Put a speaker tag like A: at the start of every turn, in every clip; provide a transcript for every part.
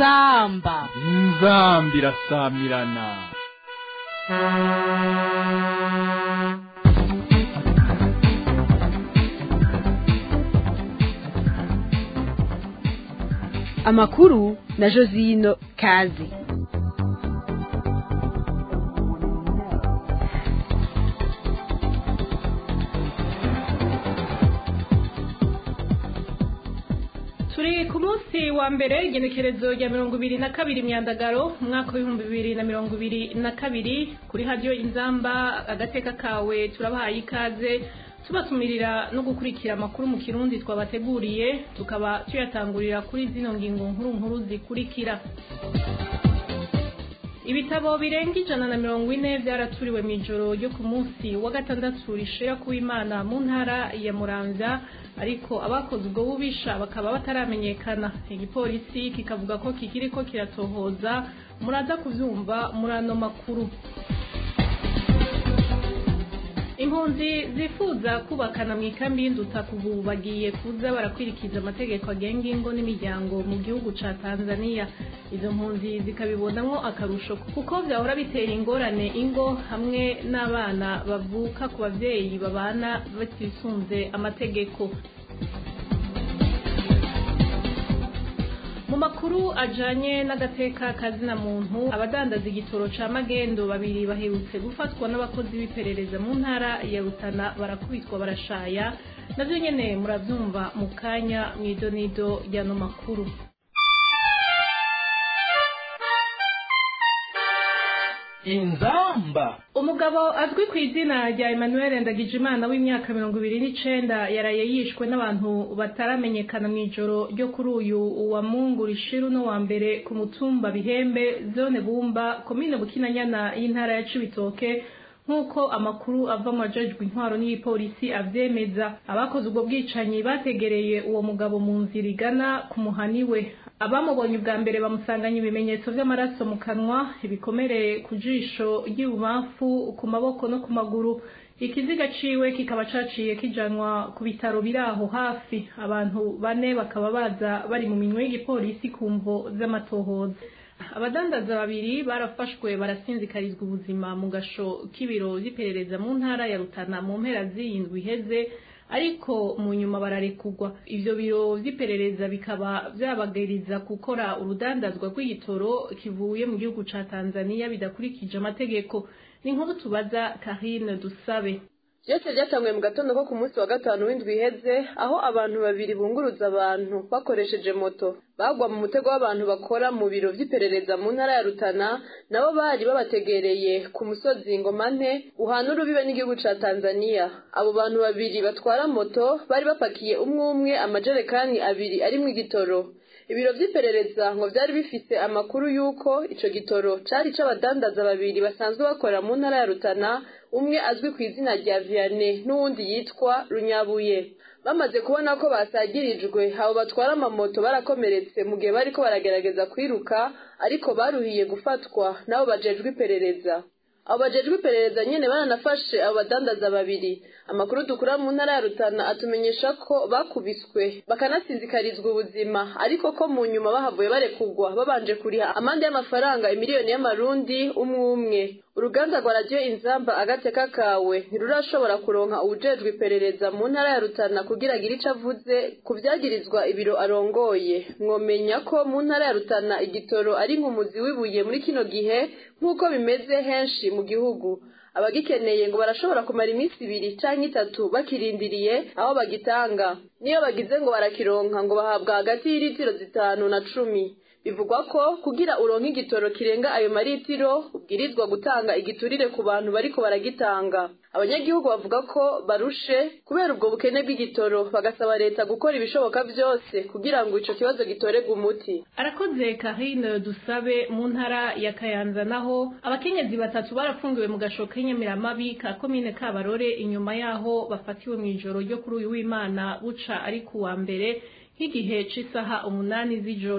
A: inzamba
B: inzambi irasamirana
A: amakuru na josino kazi
C: turi ku munsi wa mbere igenekerezo rya mirongo ibiri na kabiri myandagaro umwaka w'ibihumbi bibiri na mirongo ibiri na kabiri kuri radiyo inzamba agateka kawe turabahaye ikaze tubatumirira no gukurikira amakuru mu kirundi twabateguriye tukaba tuyatangurira kuri zino ngingo nkuru nkuru zikurikira ibitabo birenga ijana na mirongo ine byaraturiwe mu ijoro ryo ku munsi wa gatandatu rishira kuw'imana mu ntara ya muramvya ariko abakoze ubwo bubisha bakaba bataramenyekana igipolisi kikavuga ko kikiriko kiratohoza muraza kuvyumva muri ano makuru impunzi zifuza kubakana mu ikambi y'induta kuva bagiye kuza barakwirikiza amategeko agenga ingo n'imiryango mu gihugu ca tanzania izo mpunzi zikabibonamwo akarusho kuko vyahora bitera ingorane ingo hamwe n'abana bavuka ku bavyeyi babana batisunze amategeko mu makuru ajanye n'agateka kazina muntu abadandaza igitoro ca magendo babiri baherutse gufatwa n'abakozi b'iperereza mu ntara ya rutana barakubitwa barashaya navyo nyene muravyumva mu kanya mw'idonido ryano makuru
D: inzamba
C: umugabo azwi ku izina rya emmanuel ndagijimana w'imyaka mirongo ibiri n'icenda yaraye yishwe n'abantu bataramenyekana mu ijoro ryo kuri uyu wa mungu rishiru no wa mbere ku mutumba bihembe zone bumba komine bukinanyana y'intara ya cibitoke nk'uko amakuru ava mu bajejwe intwaro n'igipolisi avyemeza abakoze ubwo bwicanyi bategereye uwo mugabo mu nzira igana ku muhani we abamubonye ubwa mbere bamusanganye ibimenyetso vy'amaraso mu kanwa ibikomere ku jisho ry'ibubamfu ku maboko no ku maguru ikiziga ciwe kikaba caciye kijanwa ku bitaro biri aho hafi abantu bane bakaba baza bari mu minwe y'igipolisi ku mvo z'amatohoza abadandaza babiri barafashwe barasinzikarizwa ubuzima mu gasho k'ibiro vy'iperereza mu ntara ya rutana mu mpera z'iyindwi iheze ariko mu nyuma bararekugwa ivyo biro vy'iperereza bikaba vyabagiriza gukora urudandazwa rw'igitoro kivuye mu gihugu ca tanzania bidakurikije amategeko ni inkuru tubaza karine dusabe
E: byose byatanguye mu gatondo ko ku munsi wa gatanu w'indwi iheze aho abantu babiri bunguruza abantu bakoresheje moto bagwa mu mutego w'abantu bakora mu biro vy'iperereza mu ntara ya rutana nabo bari babategereye ku musozi ngomante uhana urubibe n'igihugu ca tanzania abo bantu babiri batwara moto bari bapakiye umwe umwe amajerekani abiri arimwo igitoro ibiro vy'iperereza ngo vyari bifise amakuru y'uko ico gitoro cari c'abadandaza babiri basanzwe bakora mu ntara ya rutana umwe azwi ku izina rya vianney n'uwundi yitwa runyabuye bamaze kubona ko basagirijwe abo batwara amamoto barakomeretse mu gihe bariko baragerageza kwiruka ariko baruhiye gufatwa n'abo bajejwe iperereza abo bajejwe iperereza nyene baranafashe abo badandaza babiri amakuru dukura mu ntara ya rutana atumenyesha ko bakubiswe bakanasinzikarizwa ubuzima ariko ko mu nyuma bahavuye barekugwa babanje kuriha amande y'amafaranga imiliyoni y'amarundi umwe umwe uruganda rwa radiyo inzamba agateka kawe ntirurashobora kuronka ubujejwe iperereza mu ntara ya rutana kugira agire ico avuze ku vyagirizwa ibiro arongoye mwomenya ko mu ntara ya rutana igitoro ari nk'umuzi w'ibuye muri kino gihe nk'uko bimeze henshi mu gihugu abagikeneye ngo barashobora kumara iminsi ibiri canke itatu bakirindiriye aho bagitanga niyo bagize ngo barakironka ngo bahabwa hagati y'iritiro zitanu na cumi bivugwa ko kugira uronke igitoro kirenga ayo maritiro ubwirizwa gutanga igiturire ku bantu bariko baragitanga abanyagihugu bavuga ko barushe kubera ubwo bukene bw'igitoro bagasaba leta gukora ibishoboka vyose kugira ngo ico kibazo gitorerwe umuti
C: arakoze karine dusabe mu ntara ya kayanza naho abakenyezi batatu barafungiwe mu gasho k'inyamiramabi ka komine kabarore inyuma yaho bafatiwe mu ijoro ryo kuri uyu w'imana buca ari ku wa mbere nk'igihe c'isaha umunani z'ijoro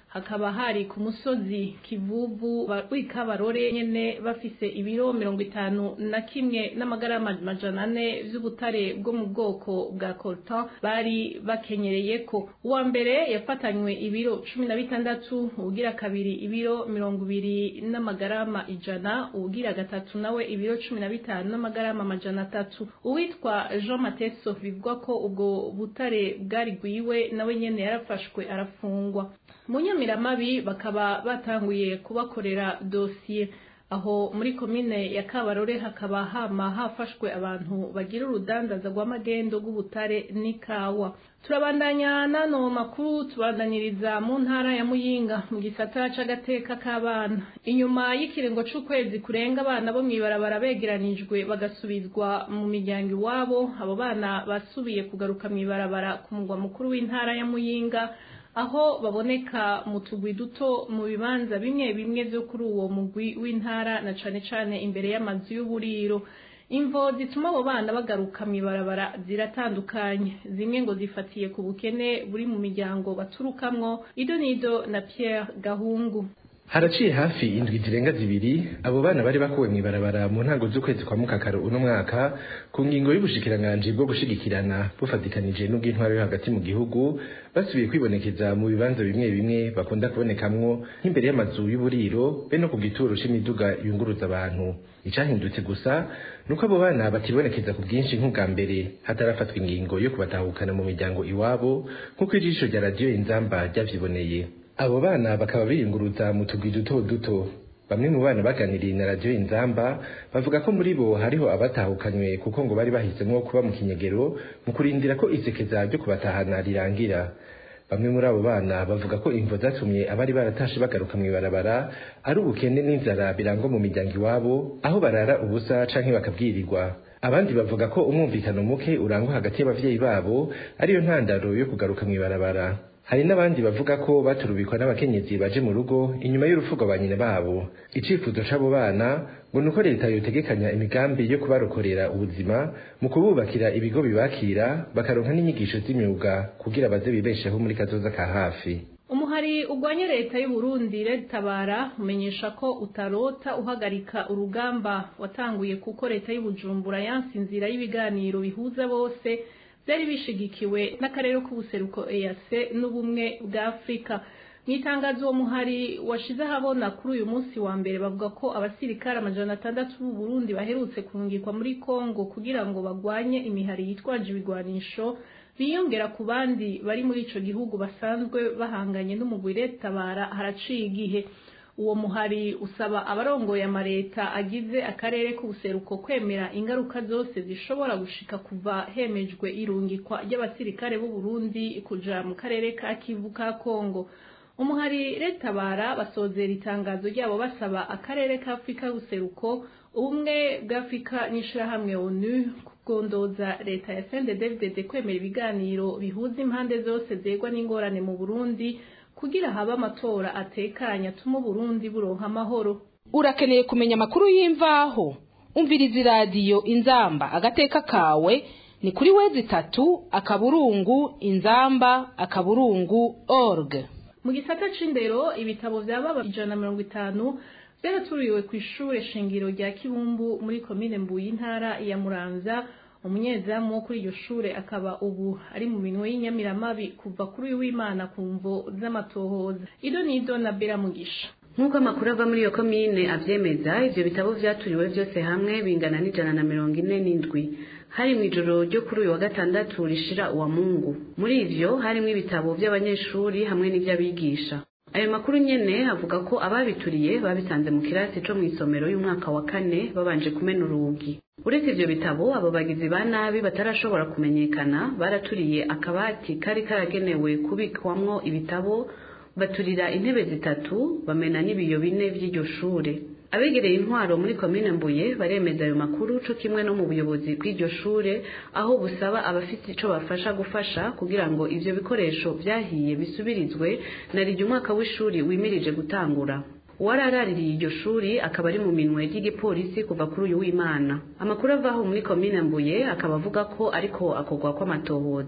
C: hakaba hari ku musozi kivuvu w'ikabarore nyene bafise ibiro mirongo itanu na kimwe n'amagarama majana ane vy'ubutare bwo mu bwoko bwa coltan bari bakenyereyeko uwa mbere yafatanywe ibiro cumi na bitandatu uwugira kabiri ibiro mirongo ibiri n'amagarama ijana uwugira gatatu nawe ibiro cumi na bitanu n'amagarama amajana atatu uwitwa jean mateso bivugwa ko ubwo butare bwari gwiwe nawe nyene yarafashwe arafungwa mu nyamiramabi bakaba batanguye kubakorera dosiye aho muri komine ya kabarore hakaba hama hafashwe abantu bagira urudandaza rw'amagendo rw'ubutare n'ikawa turabandanya nano makuru tubandaniriza mu ntara ya muyinga mu gisata c'agateka k'abana inyuma y'ikiringo c'ukwezi kurenga abana bo mw'ibarabara begeranijwe bagasubizwa mu miryango iwabo abo bana basubiye kugaruka mw'ibarabara ku mugwa mukuru w'intara ya muyinga aho baboneka mu tugwi duto mu bibanza bimwe bimwe vyo kuri uwo mugwi w'intara na cane cane imbere y'amazu y'uburiro imvo zituma abo bana bagaruka mw'ibarabara ziratandukanye zimwe ngo zifatiye ku bukene buri mu miryango baturukamwo ido nido na Pierre Gahungu
D: haraciye hafi indwi zirenga zibiri abo bana bari bakuwe mw'ibarabara mu ntango z'ukwezi kwa mukakaro uno mwaka ku ngingo y'ubushikiranganji bwo gushigikirana bufatikanije n'ubw'intwaro yo hagati mu gihugu basubiye kwibonekeza mu bibanza bimwe bimwe bakunda kubonekamwo nk'imbere y'amazu y'uburiro be no ku gituro c'imiduga yunguruza abantu icahindutse gusa nuko abo bana batibonekeza ku bwinshi nk'ubwa mbere hatarafatwa ingingo yo kubatahukana mu miryango iwabo nk'uko ijisho rya radiyo inzamba ryavyiboneye abo bana bakaba biyunguruza mu tugwi duto duto bamwe mu bana baganiriye na radiyo inzamba bavuga ko muri bo hariho abatahukanywe kuko ngo bari bahisemwo kuba mu kinyegero mu kurindira ko isekeza ryo kubatahana rirangira bamwe muri abo bana bavuga ko imvo zatumye abari baratashe bagaruka mw'ibarabara ari ubukene n'inzara birangwa mu miryango iwabo aho barara ubusa canke bakabwirirwa abandi bavuga ko umwumvikano muke urangwa hagati y'abavyeyi babo ariyo ntandaro yo kugaruka mw'ibarabara hari n'abandi bavuga ko baturubikwa n'abakenyezi baje mu rugo inyuma y'urupfu rwa nyina babo icifuzo c'abo bana ngo nuko leta yotegekanya imigambi yo kubarokorera ubuzima mu kububakira ibigo bibakira bakaronka n'inyigisho z'imyuga kugira baze bibesheho muri kazoza ka hafi
C: umuhari ugwanya leta y'u Burundi tabara umenyesha ko utarota uhagarika urugamba watanguye kuko leta y'u Bujumbura yanse inzira y'ibiganiro bihuza bose byari bishigikiwe n'akarere k'ubuseruko EAC n'ubumwe bwa Afrika mu itangazo uwo muhari washize ahabona kuri uyu munsi wa mbere bavuga ko abasirikare amajana atandatu b'u Burundi baherutse kungikwa muri Kongo kugira ngo bagwanye imihari yitwaje ibigwanisho biyongera ku bandi bari muri ico gihugu basanzwe bahanganye n'umugwi tabara haraciye igihe uwo muhari usaba abarongoye amareta agize akarere k'ubuseruko kwemera ingaruka zose zishobora gushika kuva hemejwe irungikwa ry'abasirikare b'u Burundi kuja mu karere ka Kivu ka Kongo umuhari retabara basozera itangazo ryabo basaba akarere ka Afrika y'ubuseruko ubumwe bw'Afrika n'ishirahamwe ONU kugondoza leta ya CNDD-FDD kwemera ibiganiro bihuza impande zose zegwa n'ingorane mu Burundi kugira habe amatora atekanya atuma Burundi buronka amahoro
A: urakeneye kumenya amakuru y'imvaho umviriza iradiyo inzamba agateka kawe ni kuri wezi itatu akaburungu inzamba akaburungu org
C: mu gisata c'indero ibitabo vyababa ijana na mirongo itanu vyaraturiwe kw'ishure shingiro rya kibumbu muri komine mbuye intara ya muramvya umunyezamu wo kuri iryo shure akaba ubu ari mu minwe y'inyamiramabi kuva kuri uyu w'imana ku mvo z'amatohoza ido nido na bera mugisha
F: nk'uko amakuru ava muri iyo komine avyemeza ivyo bitabo vyaturiwe vyose hamwe bingana n'ijana na mirongo ine n'indwi hari mu ijoro ryo kuri uyu wa gatandatu rishira uwa mungu muri ivyo harimwo ibitabo vy'abanyeshuri hamwe n'ivy'abigisha ayo makuru nyene avuga ko ababituriye babisanze mu kirasi co mw'isomero y'umwaka wa kane babanje kumena urugi uretse ivyo bitabo abo bagizi ba nabi batarashobora kumenyekana baraturiye akabati kari karagenewe kubikwamwo ibitabo baturira intebe zitatu bamena n'ibiyo bine vy'iryo shure abegereye intwaro muri komine mbuye baremeza ayo makuru co kimwe no mu buyobozi bw'iryo shure aho busaba abafite ico bafasha gufasha kugira ngo ivyo bikoresho vyahiye bisubirizwe na rirya umwaka w'ishuri wimirije gutangura uwararaririye iryo shuri akaba ari mu minwe ry'igipolisi kuva kuri uyu w'imana amakuru avaho muri komine mbuye akaba avuga ko ariko akorwa kw'amatohoza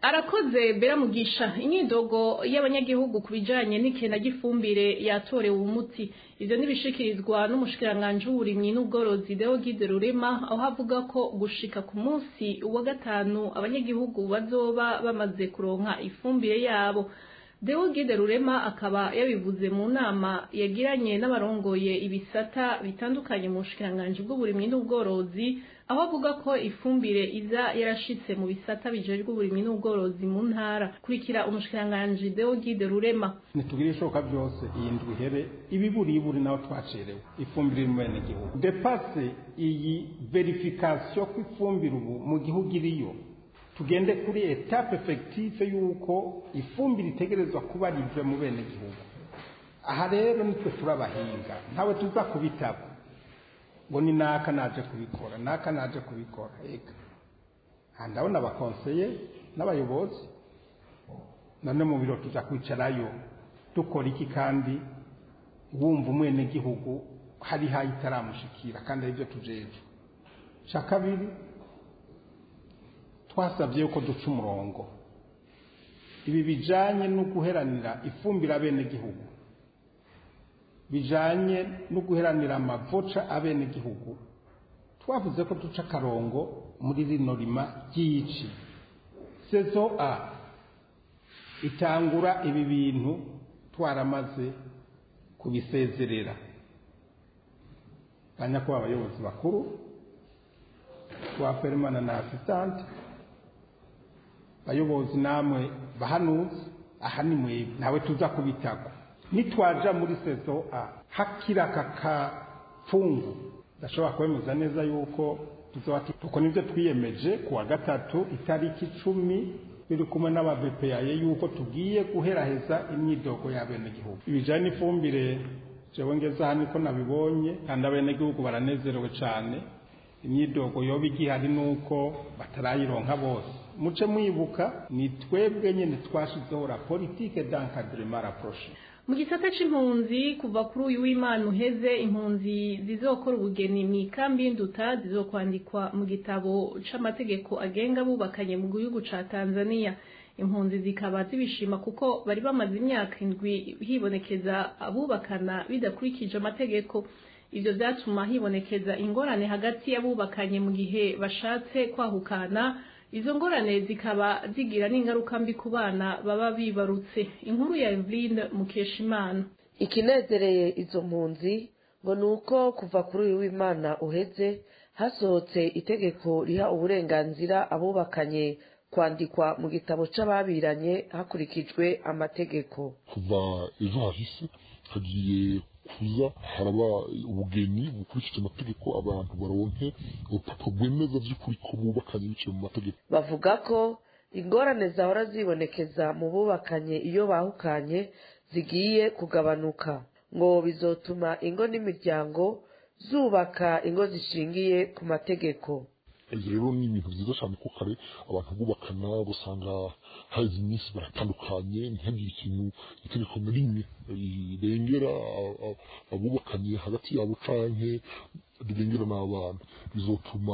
C: arakoze bera mugisha inyidogo y'abanyagihugu ku bijanye n'ikena ry'ifumbire yatorewe umuti ivyo nibishikirizwa n'umushikiranganji w'uburimyi n'ubworozi Deogide Rurema aho havuga ko gushika ku munsi wa gatanu abanyagihugu bazoba bamaze kuronka ifumbire yabo Deogide Rurema akaba yabivuze mu nama yagiranye n'abarongoye ibisata bitandukanye mu bushikiranganji bw'uburimyi n'ubworozi aho avuga ko ifumbire iza yarashitse mu bisata bijejwe uburimyi n'ubworozi mu ntara kurikira umushikiranganji Deogide Rurema
G: ntitugire ishoboka byose iyi ndwi ihere ibiburiburi naho twacerewe ifumbire iri mu bene gihugu depase iyi verifikasiyo ko ifumbire ubu mu gihugu iriyo tugende kuri etape efekitife y'uko ifumbire itegerezwa kuba rive mu bene gihugu aha rero nitwe turabahinga ntawe tuza kubitaba ngo ni naka naje kubikora naka naje kubikora ega aha ndabona abakonseye n'abayobozi none mu biro tuza kwicarayo dukora iki kandi wumva umwenegihugu hari hayo itaramushikira kandi aribyo tujeje cya kabiri twasabye yuko duca umurongo ibi bijanye no guheranira ifumbire abenegihugu bijanye no guheranira amavoca abenegihugu twavuze ko duca akarongo muri rino rima ry'ici sezo a itangura ibi bintu twaramaze kubisezerera banyakuba abayobozi bakuru twa perimana na asistante bayobozi namwe bahanuzi aha ni mwebwe nawe tuza kubitako nitwaja muri sezo a hakira kakapfungu ndashobora kwemeza neza yuko tuzoba tuko nivyo twiyemeje kuwa gatatu itariki icumi biri kumwe n'ababepeyaye yuko tugiye guheraheza imyidogo y'abenegihugu ibijanye n'ifumbire jewe ngeze aha niko nabibonye kandi abenegihugu baranezerewe cane imyidogo yoba igihari nuko batarayironka bose muce mwibuka ni twebwe nyene twashizeho la politique d'encadrement rapproché
C: mu gisata c'impunzi kuva kuri uyu w'imana uheze impunzi zizokora ubugeni mu ikambi y'induta zizokwandikwa mu gitabo c'amategeko agenga abubakanye mu gihugu ca tanzania impunzi zikaba zibishima kuko bari bamaze imyaka indwi hibonekeza abubakana bidakurikije amategeko ivyo vyatuma hibonekeza ingorane hagati y'abubakanye mu gihe bashatse kwahukana izo ngorane zikaba zigira n'ingaruka mbi ku bana baba bibarutse inkuru ya Eveline Mukeshimana
H: ikinezereye izo mpunzi ngo ni uko kuva kuri uyu w'imana uheze hasohotse itegeko riha uburenganzira abubakanye kwandikwa mu gitabo c'ababiranye hakurikijwe amategeko
I: kuva ejo hahise hagiye kuza haraba ubugeni bukurikije amategeko abantu baronke urupapuro rwemeza by'ukuri ko bubakanye biciye mu mategeko
H: bavuga ko ingorane zahora zibonekeza mu bubakanye iyo bahukanye zigiye kugabanuka ngo bizotuma ingo n'imiryango zubaka ingo zishingiye ku mategeko
I: ibyo rero ni ibintu byiza cyane ko kare abantu bubakana ugasanga hazi iminsi baratandukanye ntihagire ikintu itegeko na rimwe rirengera abubakanye hagati yabo canke rirengera n'abana bizotuma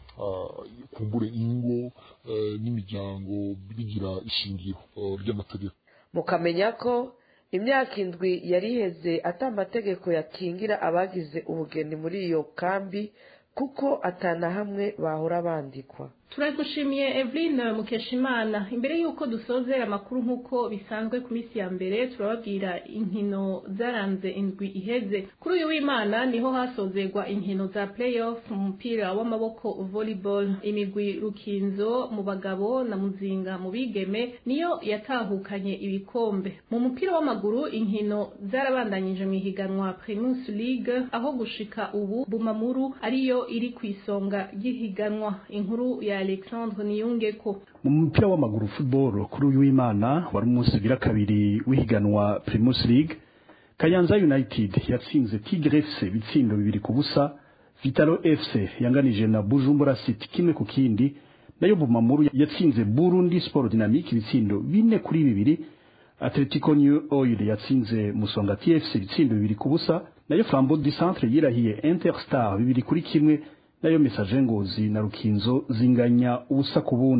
I: kumbure ingo n'imiryango bigira ishingiro ry'amategeko
H: mukamenya ko imyaka indwi yari iheze ata amategeko yakingira abagize ubugeni muri iyo kambi kuko atana hamwe bahora bandikwa
C: turagushimiye Eveline Mukeshimana imbere y'uko dusozera amakuru nk'uko bisanzwe ku minsi ya mbere turababwira inkino zaranze indwi iheze kuri uyu w'imana niho hasozerwa inkino za playoff mu mupira w'amaboko volleyball imigwi rukinzo mu bagabo na muzinga mu bigeme niyo yatahukanye ibikombe mu mupira w'amaguru inkino zarabandanyije mu ihiganwa Primus League aho gushika ubu Bumamuru ariyo iri ku isonga ry'ihiganwa inkuru ya Alexandre Niyungeko
J: mu mupira w'amaguru football kuri uyu w'Imana wari umunsi ugira kabiri w'ihiganwa Primus League Kayanza United yatsinze Tigre FC bitsindo bibiri ku busa Vitalo FC yanganije na Bujumbura City kimwe ku kindi nayo Bumamuru yatsinze Burundi Sport Dynamique ibitsindo bine kuri bibiri Atletico New Oil yatsinze Musonga TFC ibitsindo bibiri ku busa nayo Flambeau du Centre yirahiye Interstar bibiri kuri kimwe nayo Message Ngozi na Rukinzo zinganya ubusa ku bundi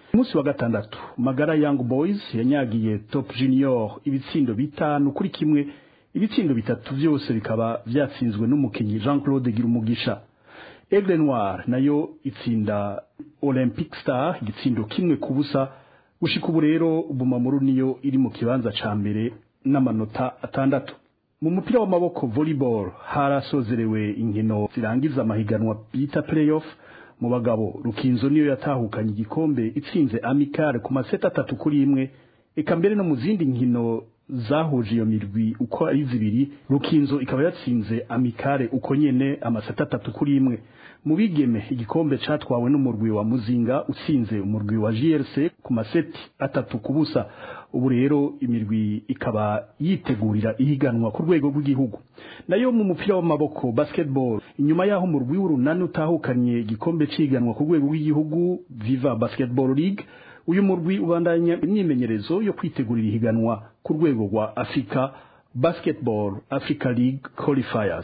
J: umunsi wa gatandatu magara young boys yanyagiye top junior ibitsindo bitanu kuri kimwe ibitsindo bitatu byose bikaba byatsinzwe n'umukinnyi jean claude girumugisha aigle noir nayo itsinda olympic star igitsindo kimwe ku busa gushika ubu rero bumamuru niyo iri mu kibanza ca mbere n'amanota atandatu mu mupira w'amaboko volleyball harasozerewe inkino zirangiza amahiganwa bita playoff mu bagabo rukinzo niyo yatahukanye igikombe itsinze amicale ku maseta atatu kuri imwe eka mbere no mu zindi nkino zahuje iyo mirwi uko ari zibiri rukinzo ikaba yatsinze amicale uko nyene amaseta atatu kuri imwe mu bigeme igikombe catwawe n'umurwi wa muzinga utsinze umurwi wa GRC ku maseti atatu ku busa ubu rero imirwi ikaba yitegurira ihiganwa ku rwego rw'igihugu nayo mu mupira w'amaboko basketball inyuma y'aho umurwi w'urunani utahukanye igikombe ciganwa ku rwego rw'igihugu Viva Basketball League uyu murwi ubandanya imyimenyerezo yo kwitegurira ihiganwa ku rwego rwa Africa Basketball Africa League Qualifiers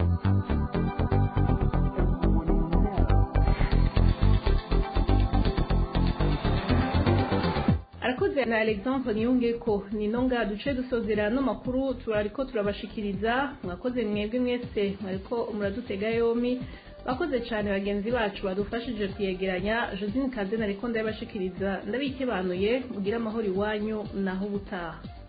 C: arakoze na alexandre niyunge ko ni nonga duce dusozera no makuru turariko turabashikiriza mwakoze mwebwe mwese mwariko muradutega yombi bakoze cyane bagenzi bacu badufashije kuyegeranya josine kazena ariko ndabashikiriza ndabikebanuye mugire amahoro iwanyu naho ubutaha